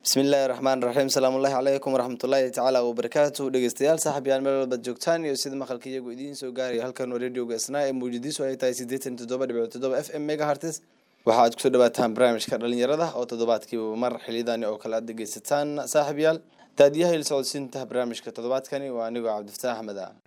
bismillaahi raxmaan raxiim salaamullaahi calaykum waraxmatullaahi tacaala wabarakaatu dhegeystayaal saaxiibyaal meel walbaad joogtaan iyo sida maqalka iyagu idiin soo gaaraya halkan waa radioga isnaa ee muujadiisu ay tahay siddeetan toddoba dhibic toddoba f m megahartis waxaad kusoo dhawaataan barnaamijka dhalinyarada oo toddobaadkiiba mar xilidani oo kale aad dhegeysataan saaxiibyaal daadiyaha il socodsiinta barnaamijka toddobaadkani waa anigoo cabdifataax axmed ah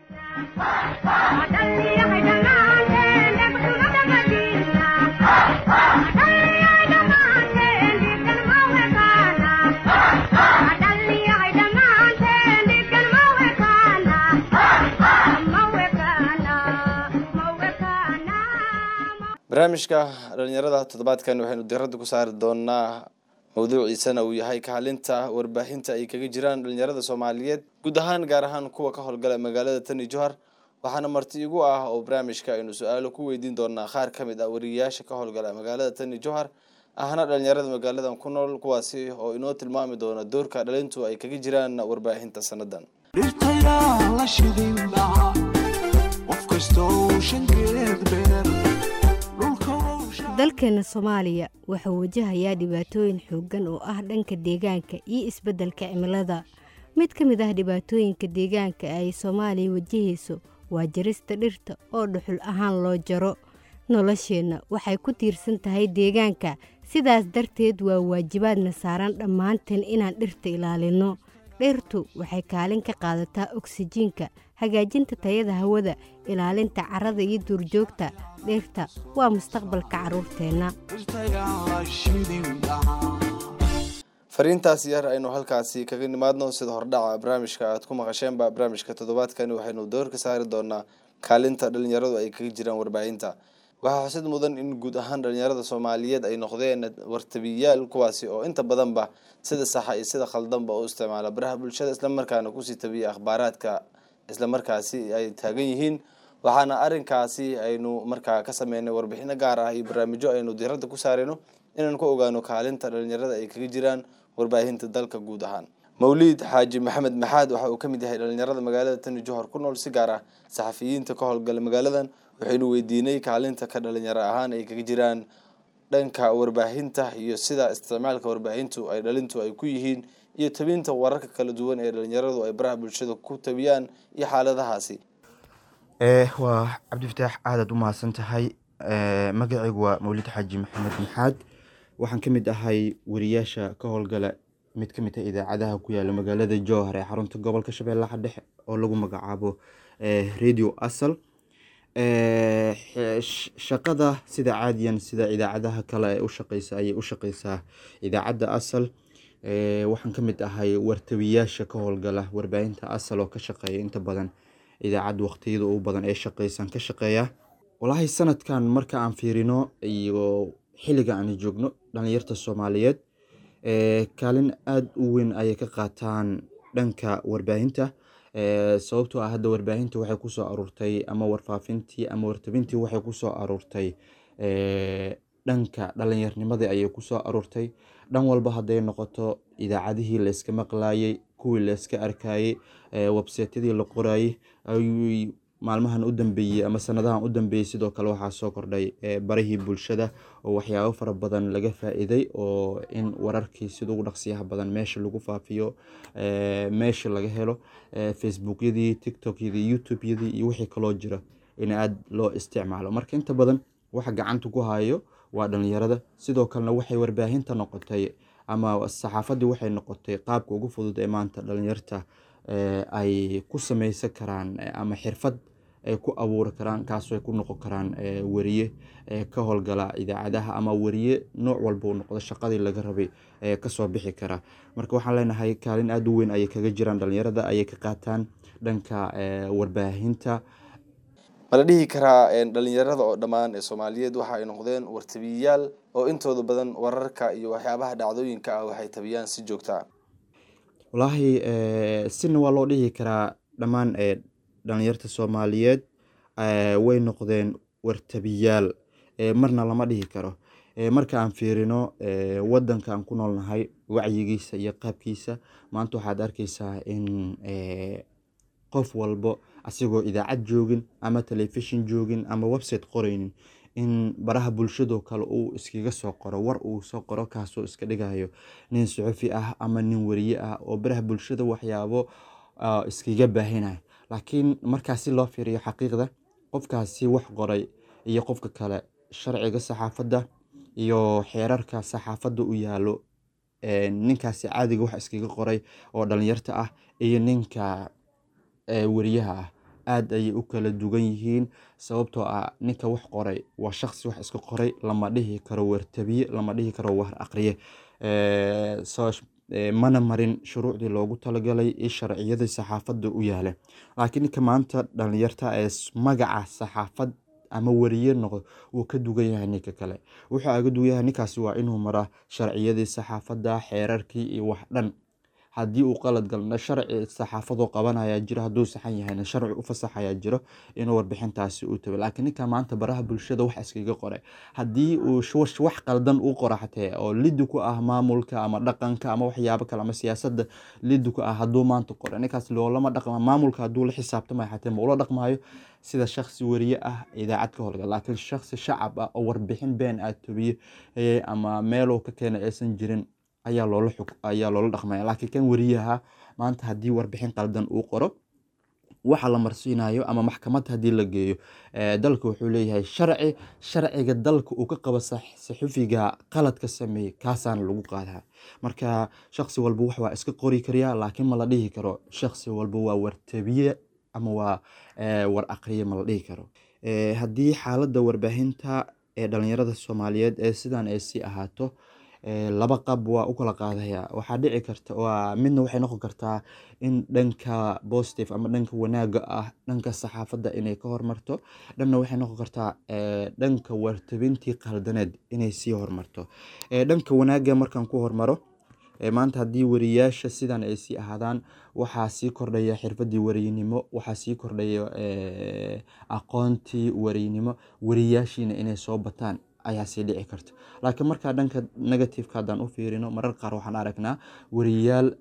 barnaamijka dhalinyarada toddobaadkan waxaynu diradda ku saari doonaa mawduuciisana uu yahay kaalinta warbaahinta ay kaga jiraan dhalinyarada soomaaliyeed guud ahaan gaar ahaan kuwa ka howlgala magaalada tani johar waxaana marti igu ah oo barnaamijka aynu su-aalo ku weydiin doonaa qaar ka mid ah wariyayaasha ka howlgala magaalada tani johar ahna dhalinyarada magaaladan ku nool kuwaasi oo inoo tilmaami doona doorka dhalintu ay kaga jiraan warbaahinta sanadan dhirtayaa la shidin lahaa qof kastoo shankeed beer dalkeena soomaaliya wuxuu wajahayaa dhibaatooyin xooggan oo ah dhanka deegaanka iyo isbeddelka cimilada mid ka mid ah dhibaatooyinka deegaanka ay soomaaliya wajahayso waa jarista dhirta oo dhuxul ahaan loo jaro nolosheenna waxay ku tiirsan tahay deegaanka sidaas darteed waa waajibaadna saaran dhammaanteen inaan dhirta ilaalinno dhirtu waxay kaalin ka qaadataa oksijiinka hagaajinta tayada hawada ilaalinta carrada iyo duurjoogta dhirta waa mustaqbalka carruurteenna dhirtayaa la shidin lahaa fariintaas yar aynu halkaasi kaga nimaadno sida hordhaca barnaamijka aad ku maqasheenba barnaamijka toddobaadkani waxaynu door ka saari doonaa kaalinta dhalinyaradu ay kaga jiraan warbaahinta waxaa xusid mudan in guud ahaan dhalinyarada soomaaliyeed ay noqdeen wartabiyaal kuwaasi oo inta badanba sida saxa iyo sida khaldanba u isticmaala baraha bulshada islamarkaana kusii tabiya akhbaaraadka islamarkaasi ay taagan yihiin waxaana arinkaasi aynu markaa ka sameynay warbixino gaar ah iyo barnaamijyo aynu diradda ku saareyno inaan ku ogaano kaalinta dhalinyarada ay kaga jiraan warbaahinta dalka guud ahaan mawliid xaaji maxamed maxaad waxa uu ka mid yahay dhalinyarada magaalada tani johor ku nool si gaar ah saxafiyiinta ka howlgala magaaladan waxaynu weydiinay kaalinta ka dhalinyaro ahaan ay kaga jiraan dhanka warbaahinta iyo sida isticmaalka warbaahintu ay dhalintu ay ku yihiin iyo tabinta wararka kala duwan ee dhalinyaradu ay baraha bulshada ku tabiyaan iyo xaaladahaasi waa cabdifataax aadaad u mahadsan tahay magacaygu waa mawlid xaaji maxamed maxaad waxaan ka mid ahay wariyaasha ka howlgala mid ka mid ah idaacadaha ku yaala magaalada jowhar ee xarunta gobolka shabeellaha dhexe oo lagu magacaabo radio asal shaqada sida caadiyan sida idaacadaha kale ee u shaqeysa ayay u shaqeysaa idaacadda asal waxaan ka mid ahay wartabiyaasha ka howlgala warbaahinta asal oo ka shaqeeya inta badan idaacad waqtiyada ugu badan ee shaqeysan ka shaqeeya walaahi sanadkan marka aan fiirino iyo xilliga aan joogno dhalinyarta soomaaliyeed kaalin aada u weyn ayay ka qaataan dhanka warbaahinta sababtoo ah hadda warbaahinta waxay kusoo aruurtay ama warfaafintii ama wartabintii waxay kusoo aruurtay dhanka dhalinyarnimadii ayay kusoo aruurtay dhan walba hadday noqoto idaacadihii layska maqlayay kuwii layska arkayay websaytyadii la qorayay ayuu maalmahan u dambeeyey ama sanadahan u dambeeyey sidoo kale waxaa soo kordhay barihii bulshada oo waxyaabo fara badan laga faa-iiday oo in wararkii sida ugu dhaqsiyaha badan meesha lagu faafiyo meesha laga helo facebookyadii tiktokyadii youtubeyadii iyo wixii kaloo jira in aada loo isticmaalo marka inta badan waxa gacanta ku hayo waa dhalinyarada sidoo kalena waxay warbaahinta noqotay ama saxaafadii waxay noqotay qaabka ugu fudud ee maanta dhalinyarta ay ku sameysan karaan ama xirfad ay ku abuuri karaan kaasoo ay ku noqon karaan weriye ka howlgala idaacadaha ama weriye nooc walba uu noqdo shaqadii laga rabay kasoo bixi kara marka waxaan leenahay kaalin aada u weyn ayay kaga jiraan dhalinyarada ayay ka qaataan dhanka warbaahinta mala dhihi karaa dhalinyarada oo dhammaan ee soomaaliyeed waxa ay noqdeen wartabiyayaal oo intooda badan wararka iyo waxyaabaha dhacdooyinka ah waxay tabiyaan si joogta ah walaahi sina waa loo dhihi karaa dhammaan dhalinyarta soomaaliyeed way noqdeen wartabiyaal marna lama dhihi karo marka aan fiirino wadanka aan ku noolnahay wacyigiisa iyo qaabkiisa maanta waxaad arkeysaa in qof walbo asigoo idaacad joogin ama telefishin joogin ama website qoreynin in baraha bulshadoo kale uu iskaga soo qoro war uu soo qoro kaasoo iska dhigayo nin suxufi ah ama nin wariye ah oo baraha bulshada waxyaabo ah, iskaga baahinaya laakiin markaasi loo fiiriyo xaqiiqda qofkaasi wax qoray iyo qofka kale sharciga saxaafadda iyo xeerarka saxaafadda u yaalo ee, ninkaasi caadiga wax iskaga qoray oo dhalinyarta ah iyo ninka ee, wariyaha ah aad ayay u kala duwan yihiin sababtoo ah ninka wax qoray waa shaqsi wax iska qoray lama dhihi karo wartabiye lama dhihi karo war aqriye Ee, soo ee, mana marin shuruucdii loogu talagalay iyo sharciyadii saxaafadda u yaala laakiin ninka maanta dhalinyarta ee s- magaca saxaafad ama wariye noqdo wuu ka dugan yahay ninka kale wuxuu aga dugan yahay ninkaasi waa inuu maraa sharciyadii saxaafadda xeerarkii iyo wax dhan haddii uu qalad galna sharci saxaafadoo qabanayaa jiro hadduu saxan yahayna sharci u fasaxayaa jiro inuu warbixintaasi u tago laakiin ninka maanta baraha bulshada wax iskaga qoray haddii uu sh- wax qaldan u qora xatee oo lidi ku ah maamulka ama dhaqanka ama waxyaabo kale ama siyaasadda lidi ku ah hadduu maanta qoro ninkaas loolama dhaqma maamulka hadduu la xisaabtamayo xatee ma ula dhaqmayo sida shakhsi wariye ah idaacad ka howlgala laakiin shakhsi shacab ah oo warbixin been aad tobiye eh, ama meeluu ka keenay aysan jirin ayaa loola xug ayaa loola dhaqmaya laakiin kan wariyaha maanta haddii warbixin qaldan uu qoro waxa la marsiinayo ama maxkamad haddii la geeyo ee, dalka wuxuu leeyahay sharci sharciga dalka uu ka qabo sax- saxufiga qaladka sameeyey kaasaana lagu qaadaa marka shakhsi walba wax waa iska qori kariyaa laakiin ma la dhihi karo shakhsi walba waa wartabiye ama waa ee, war aqriye ma la dhihi karo Ee, haddii xaaladda warbaahinta ee dhalinyarada soomaaliyeed ee sidan ay sii ahaato ee, laba qab waa u kala qaadaya waxaa dhici karta waa midna waxay noqon kartaa in dhanka positive ama dhanka wanaaga ah dhanka saxaafadda inay ka hormarto dhanna waxay noqon kartaa ee, dhanka wartabintii qaldaneed inay sii hormarto Ee, dhanka wanaaga markaan ku hormaro ee, maanta haddii wariyaasha sidan ay sii ahaadaan waxaa sii kordhaya xirfadii wariynimo waxaa sii kordhaya ee, aqoontii wariynimo wariyaashiina inay soo bataan ayaa sii dhici karta laakiin markaa dhanka negativeka haddaan u fiirino marar qaar waxaan aragnaa wariyaal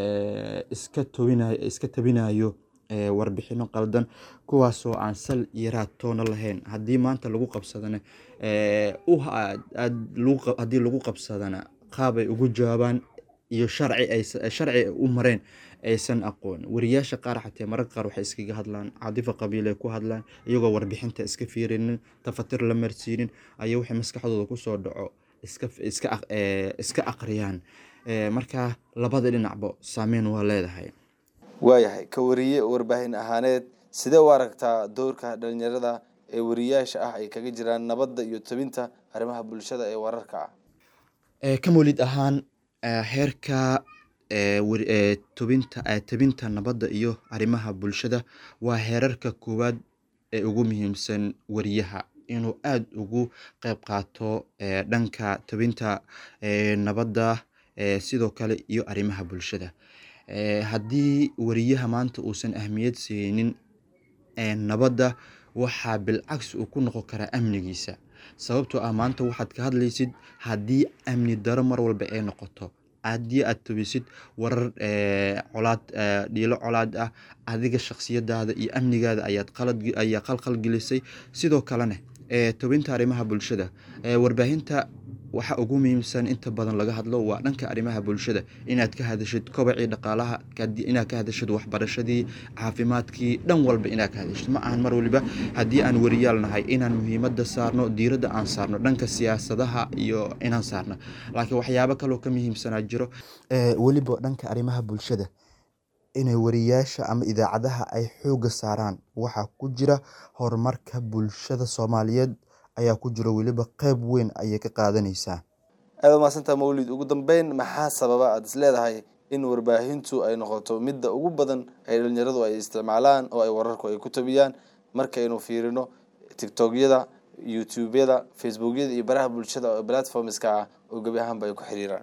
ee, iska tobinayo iska tabinayo ee, warbixino qaldan kuwaasoo aan sal iyo raad toona lahayn haddii maanta lagu qabsadana ee, u ha- aad- lagu qa- haddii lagu qabsadana qaab ay ugu jawaabaan iyo sharci ay sharci ay u mareen aysan aqoon wariyaasha qaar xatee mararka qaar waxay iskaga hadlaan cadifa qabiil ay ku hadlaan iyagoo warbixinta iska fiirinin tafatir la marsiinin ayaa waxay maskaxdooda kusoo dhaco iska iska aq- ee, iska aqriyaan Ee, marka labada dhinacba saameyn waa leedahay waayahay ka wariye warbaahin ahaaneed sidee u aragtaa doorka dhalinyarada ee wariyaasha ah ay kaga jiraan nabadda iyo tobinta arrimaha bulshada ee wararka ah Ee, ka mawlid ahaan ee, heerka ee, war- ee, tobinta ee, tabinta nabadda iyo arrimaha bulshada waa heerarka koowaad ee ugu muhiimsan wariyaha inuu aad ugu qeyb qaato ee, dhanka tabinta ee, nabadda ee, sidoo kale iyo arrimaha bulshada Ee, haddii wariyaha maanta uusan ahmiyad siinin ee, nabadda waxaa bilcagsi uu ku noqon karaa amnigiisa sababtoo ah maanta waxaad ka hadlaysid haddii amni daro mar walba ay noqoto haddii aad tobisid warar ee, colaad ee, dhiilo colaad ah adiga shakhsiyadaada iyo amnigaada ayaad qalad ayaa qalqal gelisay sidoo kalena ee, tobinta arrimaha bulshada ee, warbaahinta waxa ugu muhiimsan inta badan laga hadlo waa dhanka arrimaha bulshada inaad ka hadashid kobacii dhaqaalaha kadi- inaad ka hadashid waxbarashadii caafimaadkii dhan walba inaad ka hadashid ma ahan mar waliba haddii aan wariyaal nahay inaan muhiimadda saarno diiradda aan saarno dhanka siyaasadaha iyo inaan saarno laakiin waxyaabo kaloo ka muhiimsanaa jiro weliba dhanka arrimaha bulshada inay wariyaasha ama idaacadaha ay xooga saaraan waxaa ku jira horumarka bulshada soomaaliyeed ayaa ku jiro weliba qeyb weyn ayay ka qaadanaysaa aada u mahadsantaa mawlid ugu dambeyn maxaa sababa aada is leedahay in warbaahintu ay noqoto midda ugu badan ay dhalinyaradu ay isticmaalaan oo ay wararku ay ku tabiyaan markaynu fiirino tictokyada youtubeyada facebookyada iyo baraha bulshada oo platformska ah oo gebi ahaanba ay ku xiriiraan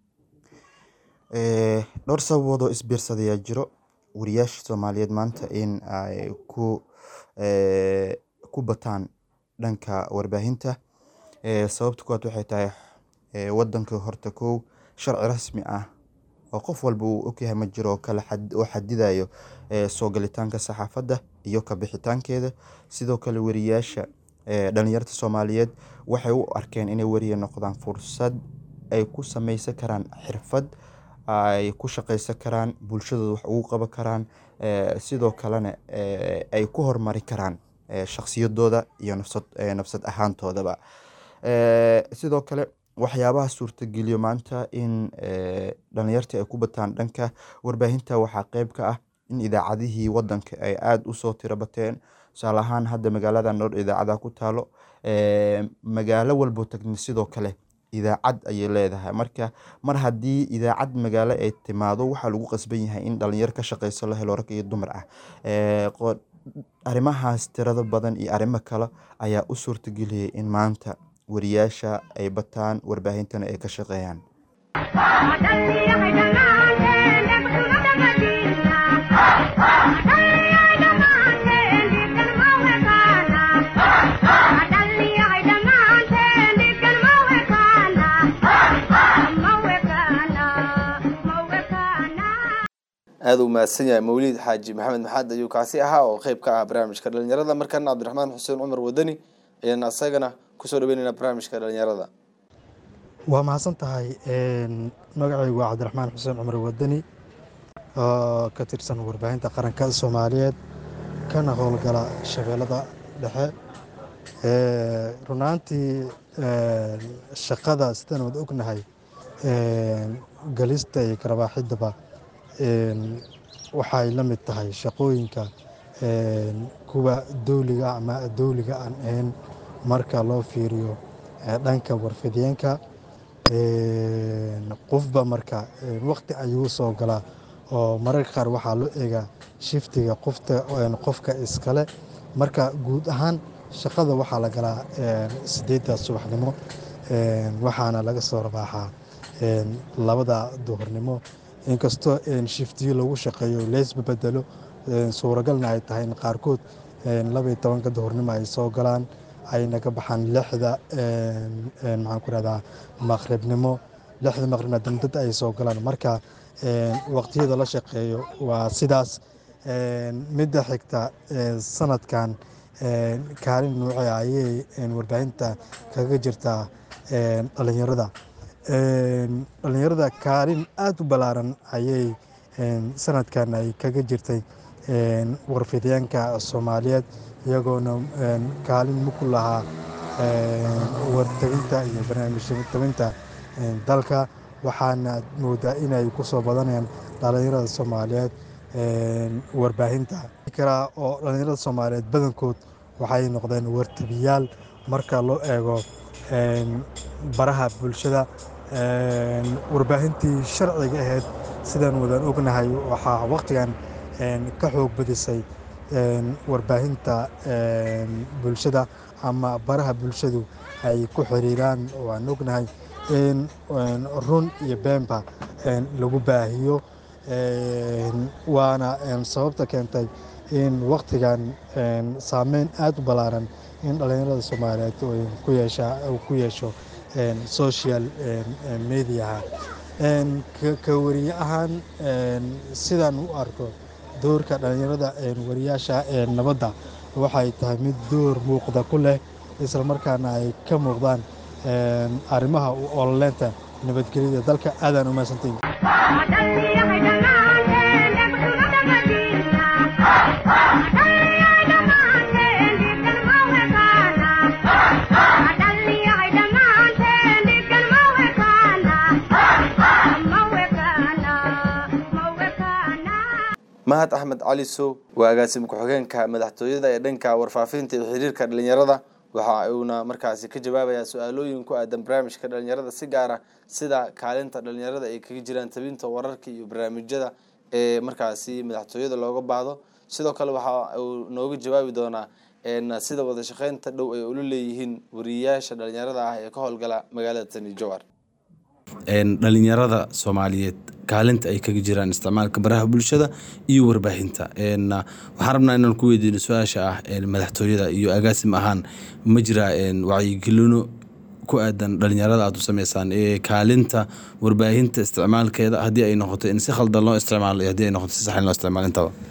Ee, dhowr sababood oo isbiirsadayaa jiro wariyaasha soomaaliyeed maanta in ay ku ee, ku bataan dhanka warbaahinta Ee, sababta kuwaad waxay tahay ee, wadanka horta kow sharci rasmi ah oo qof walba uu ogyahay ma jiro oo kala xad- oo xadidayo ee, soo galitaanka saxaafadda iyo ka bixitaankeeda sidoo kale wariyaasha ee, dhalinyarta soomaaliyeed waxay u arkeen inay weriye noqdaan fursad ay ku sameysan karaan xirfad ay ku shaqeysan karaan bulshadooda wax ugu qaban karaan ee, sidoo kalena ee, ay ku horumari karaan ee, shakhsiyadooda iyo nafsad ee, nafsad ahaantoodaba Ee, sidoo kale waxyaabaha suurtageliyo maanta in ee, dhalinyarta ay ku bataan dhanka warbaahinta waxaa qeyb ka ah in idaacadihii wadanka ay aada usoo tiro bateen tusaale ahaan hadda magaalada noor idaacada ku taalo ee, magaalo walbo tagni sidoo kale idaacad ayay leedahay marka mar haddii idaacad magaalo ay timaado waxaa lagu qasban yahay in dhalinyaro ka shaqeyso la helo rag iyo dumar ah Ee, qo- arrimahaas tirada badan iyo arrimo kale ayaa u suurtageliyay in maanta wariyaasha ay bataan warbaahintana ay ka shaqeeyaan aada u mahadsan yahay mawliid xaaji maxamed maxaad ayuu kaasi ahaa oo qeyb ka ah barnaamijka dhalinyarada markana cabdiraxmaan xuseen cumar wadani ayaan asagana kusoo dhaweyneynaa barnaamijka dhalinyarada waa mahadsan tahay magacaygu waa cabdiraxmaan xuseen cumar wadani oo ka tirsan warbaahinta qaranka soomaaliyeed kana howlgala shabeellada dhexe Ee, run ahaantii een, shaqada sidaan wada ognahay een, galista iyo garabaaxidaba een, waxay la mid tahay shaqooyinka een, kuwa dowliga ama dowliga aan ahayn marka loo fiiriyo ee, dhanka warfidyenka Een, qofba marka een, waqti ayuu soo galaa oo mararka qaar waxaa loo eegaa shiftiga qofta een, qofka iskale marka guud ahaan shaqada waxaa la galaa een, sideedda subaxnimo een, waxaana laga soo rabaaxaa een, labada duhurnimo inkastoo een, shiftiyo lagu shaqeeyo leesba bedelo een, suuragalna ay tahay in qaarkood een, laba iyo tobanka duhurnimo ay soo galaan ayna ka baxaan lixda een, een, maxaan ku rahdaa maqribnimo lixda maqribna dambad ay soo galaan marka een, waqtiyada la shaqeeyo waa sidaas Een, midda xigta een, sanadkan een, kaalin noocee ayay een, warbaahinta kaga jirtaa een, dhalinyarada Een, dhalinyarada kaalin aada u ballaaran ayay een, sanadkan ay kaga jirtay een, warfidyaanka soomaaliyeed iyagoona een, kaalin muku lahaa een, wartabinta iyo barnaamij tabinta een, dalka waxaana moodaa inay ku soo badanayaan dhalinyarada soomaaliyeed een, warbaahinta karaa oo dhalinyarada soomaaliyeed badankood waxay noqdeen wartabiyaal marka loo eego een, baraha bulshada een, warbaahintii sharciga ahayd sidaan wadan ognahay waxaa waqtigan een, ka xoog badisay een, warbaahinta een, bulshada ama baraha bulshadu ay ku xiriiraan waan ognahay in een, run iyo beenba een, lagu baahiyo Een, waana een, sababta keentay in waqtigan een, saameyn aada u ballaaran in dhalinyarada soomaaliyeed uu ku yeesha uu ku yeesho een, social een, een, mediaha Een, ka- ka wariye ahaan een, sidaan u arko doorka dhalinyarada een, wariyaasha ee nabadda waxay tahay mid door muuqda ku leh islamarkaana ay ka muuqdaan een, arrimaha u ololeynta nabadgelyada dalka aadaan u mahadsantahin mahad axmed cali sow waa agaasima ku-xigeenka madaxtooyada ee dhanka warfaafinta iyo xiriirka dhalinyarada waxa uuna markaasi ka jawaabayaa su-aalooyin ku aadan barnaamijka dhalinyarada si gaara sida kaalinta dhalinyarada ay kaga jiraan tabinta wararka iyo barnaamijyada ee markaasi madaxtooyada looga baahdo sidoo kale waxa uu nooga jawaabi doonaa een, sida wada shaqeynta dhow ay ula leeyihiin wariyayaasha dhalinyarada ah ee ka howlgala magaalada tani jowhar een, dhalinyarada soomaaliyeed kaalinta ay kaga jiraan isticmaalka baraha bulshada iyo warbaahinta Een, ah, waxaan rabnaa inaan ku weydiino su-aasha ah een, madaxtooyada iyo agaasim ahaan ma jiraa een, wacyigelino ku aadan dhalinyarada aad u sameysaan ee kaalinta warbaahinta isticmaalkeeda haddii ay noqoto in si khaldan loo isticmaalo iyo haddii ay noqoto si sax in loo isticmaalo intaba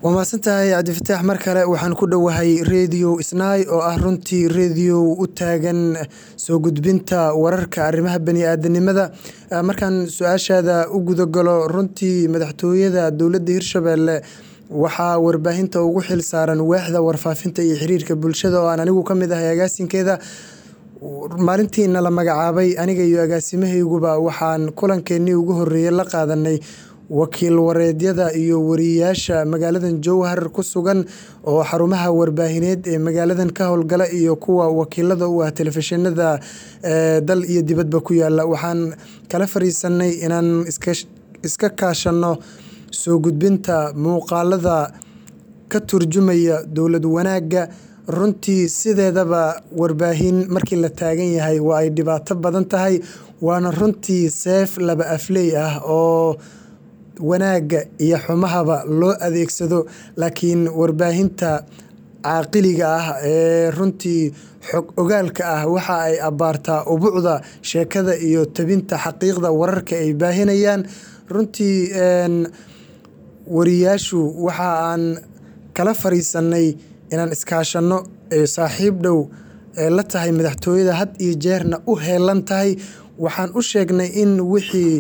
waa mahadsantahay cabdifataax mar kale waxaan ku dhowahay radio snai oo ah runtii radio u taagan soo gudbinta wararka arrimaha bani-aadanimada markaan su-aashaada u gudagalo runtii madaxtooyada dowladda hirshabelle waxaa warbaahinta ugu xil saaran waaxda warfaafinta iyo xiriirka bulshada oo aan anigu ka mid ahay agaasinkeeda maalintiina la magacaabay aniga iyo agaasimahayguba waxaan kulankeenii ugu horeeyey la qaadanay wakiil wareedyada iyo wariyayaasha magaaladan jowhar ku sugan oo xarumaha warbaahineed ee magaaladan ka howlgala iyo kuwa wakiilada u ah telefishinada dal iyo dibadba ku yaala waxaan kala fariisanay inaan iska kaashano soo gudbinta muuqaalada ka turjumaya dowlad wanaagga runtii sideedaba warbaahin markii la taagan yahay waa ay dhibaato badan tahay waana runtii seef laba afley ah oo wanaagga iyo xumahaba loo adeegsado laakiin warbaahinta caaqiliga ah ee runtii xog ogaalka ah waxa ay abbaartaa ubucda sheekada iyo tabinta xaqiiqda wararka ay baahinayaan runtii wariyaashu waxa aan kala fariisanay inaan iskaashanno ee saaxiib dhow ee la tahay madaxtooyada had iyo jeerna u heelan tahay waxaan u sheegnay in wixii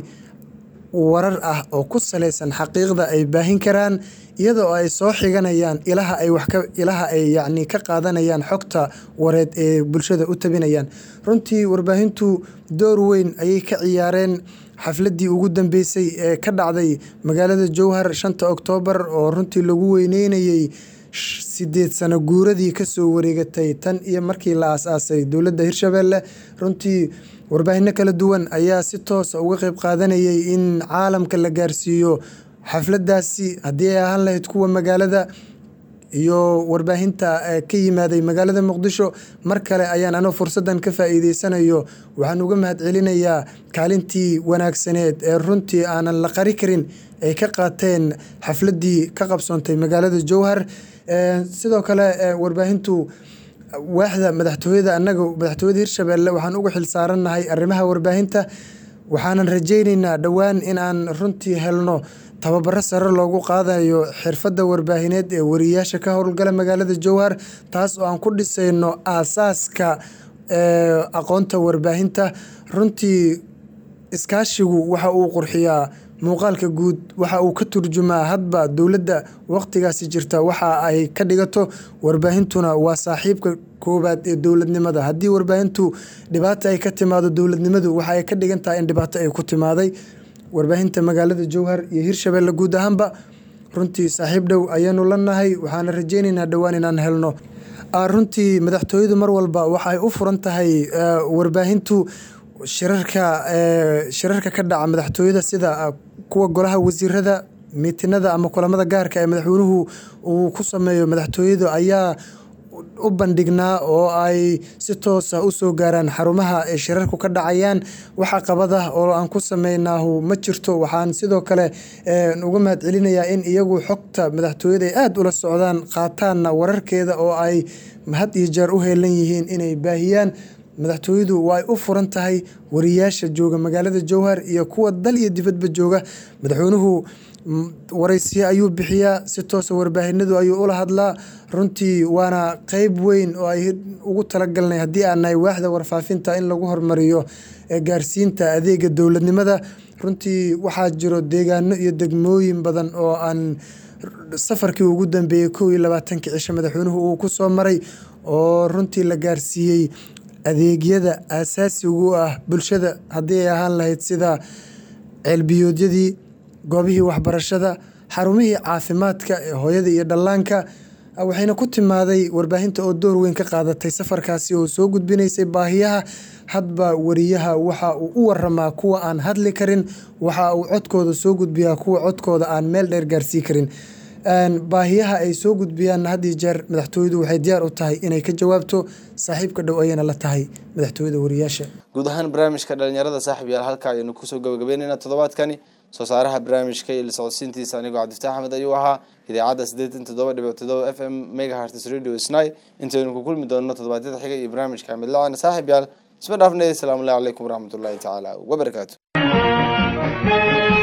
warar ah oo ku saleysan xaqiiqda ay baahin karaan iyadoo ay soo xiganayaan ilaha ay wax ka ilaha ay yacni ka qaadanayaan xogta wareed ee bulshada u tabinayaan runtii warbaahintu door weyn ayay ka ciyaareen xafladdii ugu dambeysay ee ka dhacday magaalada jowhar shanta oktoobar oo runtii lagu weyneynayey sideed sano guuradii kasoo wareegatay tan iyo markii la aas-aasay dowladda hirshabelle runtii warbaahinno kala duwan ayaa si toosa uga qeyb qaadanayay in caalamka la gaarsiiyo xafladdaasi haddii ay ahaan lahayd kuwa magaalada iyo warbaahinta ka yimaaday magaalada muqdisho mar kale ayaan anoo fursaddan ka faa'iideysanayo waxaan uga mahad celinayaa kaalintii wanaagsaneed ee runtii aanan la qari karin ay ka qaateen xafladdii ka qabsoontay magaalada jowhar sidoo kale warbaahintu waaxda madaxtooyada annaga madaxtooyada hirshabelle waxaan uga xil saarannahay arrimaha warbaahinta waxaanan rajayneynaa dhowaan in aan runtii helno tababaro sare loogu qaadayo xirfadda warbaahineed ee wariyayaasha ka howlgala magaalada jowhar taas oo aan ku dhisayno aasaaska aqoonta warbaahinta runtii iskaashigu waxa uu qurxiyaa muuqaalka guud waxa uu ka turjumaa hadba dowladda waqtigaasi jirta waxa ay ka dhigato warbaahintuna waa saaxiibka koowaad ee dowladnimada haddii warbaahintu dhibaato ay ka timaado dowladnimadu waxa ay ka dhigan tahay in dhibaato ay ku timaaday warbaahinta magaalada jowhar iyo hirshabelle guud ahaanba runtii saaxiib dhow ayaanu la nahay waxaana rajeyneynaa dhowaan inaan helno runtii madaxtooyadu mar walba waxa ay u furan tahay warbaahintu shirarka shirarka ka dhaca madaxtooyada sida kuwa golaha wasiirada miitinada ama kulamada gaarka ee madaxweynuhu uu ku sameeyo madaxtooyadu ayaa u bandhignaa oo ay si toosa usoo gaaraan xarumaha ay shirarku ka dhacayaan waxa qabada oo aan ku sameynaahu ma jirto waxaan sidoo kale uga mahad celinayaa in iyagu xogta madaxtooyada ay aada ula socdaan qaataanna wararkeeda oo ay had iyo jeer u heelan yihiin inay baahiyaan madaxtooyadu waa ay u furan tahay wariyaasha jooga magaalada jowhar iyo kuwa dal iyo dibadba jooga madaxweynuhu waraysiyo ayuu bixiyaa si toosa warbaahinadu ayuu ula hadlaa runtii waana qeyb weyn oo ay ugu talagalnay haddii aan nahay waaxda warfaafinta in lagu hormariyo gaarsiinta adeega dowladnimada runtii waxaa jiro deegaano iyo degmooyin badan oo aan safarkii ugu dambeeyey kow iyo labaatankii cisho madaxweynuhu uu ku soo maray oo runtii la gaarsiiyey adeegyada aasaasigu ah bulshada haddii ay ahaan lahayd sida ceelbiyoodyadii goobihii waxbarashada xarumihii caafimaadka ee hooyada iyo dhallaanka waxayna ku timaaday warbaahinta oo door weyn ka qaadatay safarkaasi oo soo gudbinaysay baahiyaha hadba wariyaha waxa uu u waramaa kuwa aan hadli karin waxa uu codkooda soo gudbiyaa kuwa codkooda aan meel dheer gaarsii karin baahiyaha ay soo gudbiyaan had iyo jeer madaxtooyadu waxay diyaar u tahay inay ka jawaabto saaxiibka dhow ayayna la tahay madaxtooyada wariyaasha guud ahaan barnaamijka dhalinyarada saaxib yaal halka ayaynu kusoo gabagabeynayna toddobaadkani soo saaraha barnaamijka iyo la socodsiintiisa anigoo cabdifataax axmed ayuu ahaa idaacadda siddeetan toddoba dhibic toddoba f m megaharts radio sny intaynu ku kulmi doonno toddobaadyada xiga iyo barnaamijka axmed lacana saaxib yaal isma dhaafnay asalaamu allahi calaykum waraxmatullahi tacaala wabarakaatu